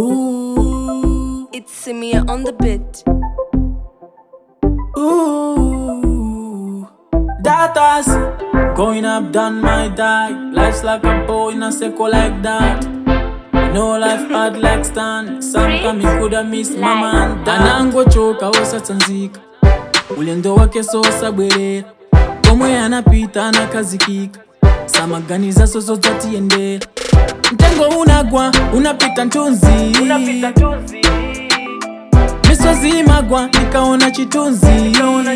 Ooh, It's Samia on the bit. ooh. Daughters, going up, done my die. Life's like a bow in a circle like that. No life hard like stand. Sometimes coulda miss mama and dad. Anangochoka osatsanzika, ulendo wake sosabwerera. Komwe anapita anakazikika, samaganiza soso dzatiyendera. Mtengo unagwa, unapita ntunzi. Misozi imagwa, nikaona chitunzi.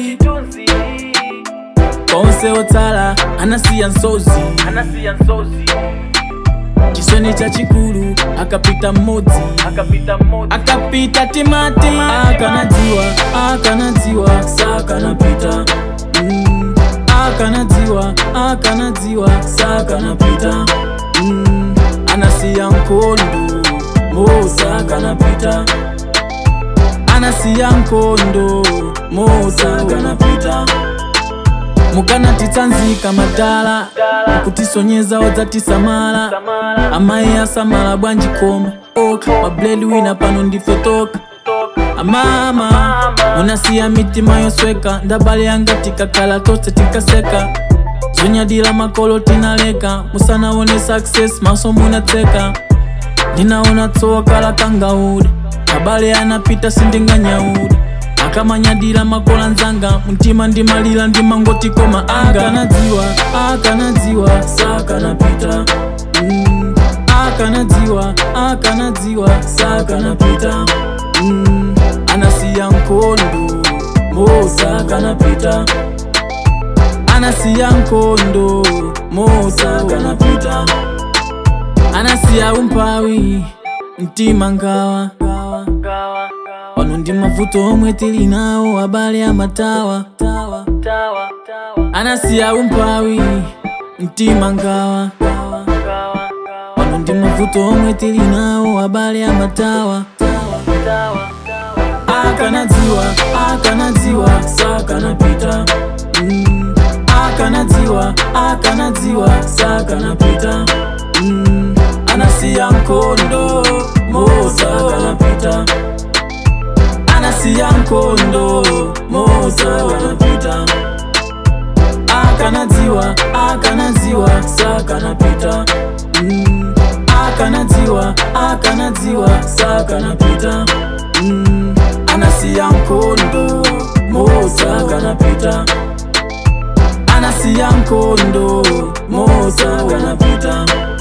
Konse otsala, anasiya nsozi. Chisoni cha chikulu, akapita mmodzi. akapita timati akanadziwa akanadziwa sakanapita mm. akanadziwa akanadziwa sakanapita mm. anasiya nkondo mosakanapita anasiya nkondo mosakanapita mukanatitsanzika madala kutisonyeza odzatisamala amayi asamala bwanji koma oka mabledi wina pano ndife toka amama munasiya mitima yosweka ndabale yanga tikakhala tose tikaseka zonyadira makolo tinaleka musanaone success maso munatseka ndinaona tsowa kala kangaude abale anapita sindinganyaude akamanyadira makola nzanga mtima ndimalira ndimangoti koma anga akanadziwa akanadziwa sakanapita mm. akanadziwa akanadziwa sakanapita mm. anasiya nkondo mosakanapita anasiya nkondo mosakanapita anasiya umpawi mtima ngawa pano ndi mavuto omwe tili nawo abale amatawa anasiya umpawi mtima ngawa pano ndi mavuto omwe tili nawo abale amatawa akanadziwa akanadziwa sakanapita mm. akanadziwa akanadziwa sakanapita mm. anasiya nkondo mosakanapita anasiya nkondo mosakanapita akanadziwa akanadziwa sakanapita mm. akanadziwa akanadziwa sakanapita mm. anasiya nkondo mosakanapita anasiya nkondo mosakanapita